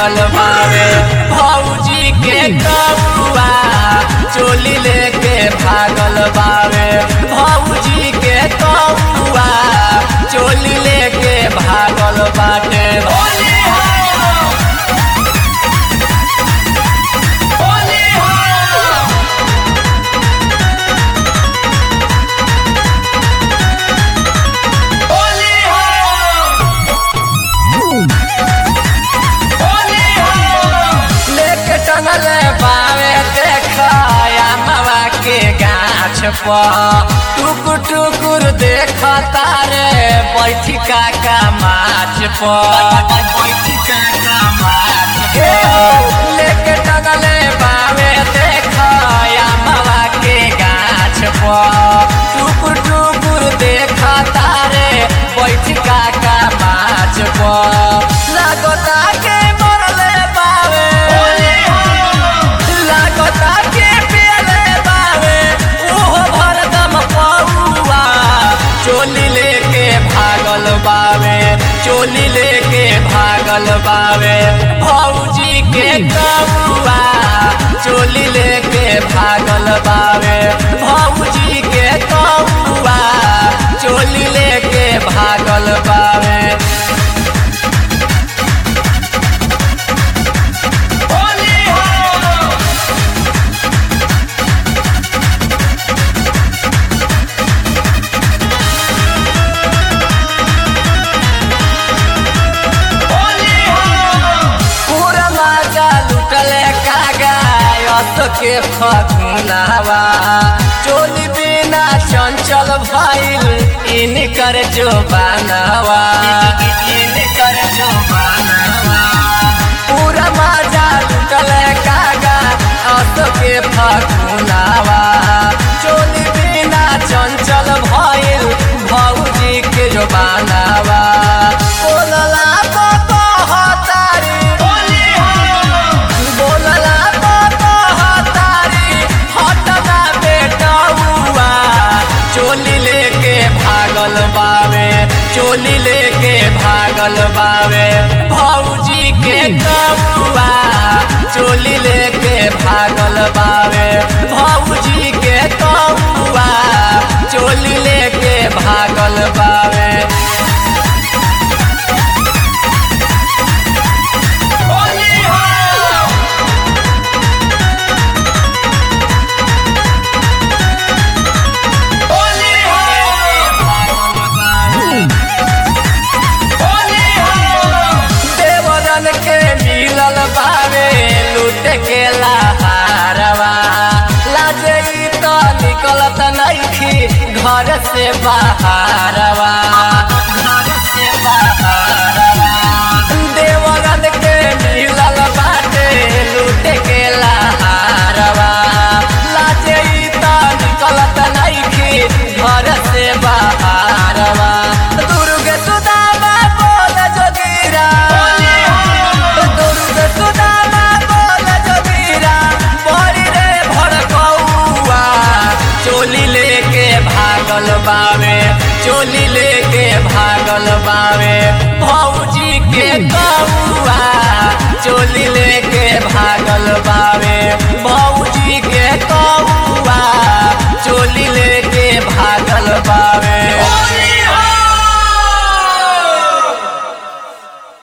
भागल बावे भौजी के कौआ चोली लेके भागल बावे भौजी के कौआ चोली लेके भागल बाटे होली हो होली हो होली हो होली हो लेके टंगले बावे देखया मावा के गाछ पर टुकुर टुकुर देख तारे बैठी काका माछ पर बैठी काका माछ पर लेके टंगले बावे देखया मावा के गाछ पर टुकुर टुकुर देख तारे बैठी काका माछ पर लागता के मरले बावे लागता के पियले बावे ओहो भरदम पौआ चोली लेके भागल बावे चोली लेके भागल बावे भौजी के कौआ चोली लेके भागल बावे भौजी के कौआ चोली लेके भागल बावे होली हो होली हो पूरा माजा लुटले कागा यत के फगुनावा चोली बिना चंचल भइल इनकर जो बनावा इनकर जो बनावा पूरा माजा लुटले कागा यत के फगुनावा चोली बिना चंचल भइल भौजी के जो बनावा बोलला तो कहतारी बोलला तो कहतारी हटना बेटौआ चोली लेके भागल बावे चोली लेके भागल बावे भौजी के कौआ चोली लेके भागल बावे भौजी के कौआ चोली लेके भागल बावे होली हो होली हो होली हो देवरन के मिलल बावे लूट के लहारवा लाजे ई तो निकलत नइखी घर से बाहरवा घर से बाहरवा देवरन के मिलल बाटे लूट के लहारवा लाजे ई तो निकलत नइखी घर से बाहरवा दुर्ग सुदामा बोल जोगीरा दुर्ग सुदामा बोल जोगीरा बड़ी रे भड़कौआ चोली लेके भागल बावे चोली लेके भागल बावे भौजी के कौआ चोली लेके भाग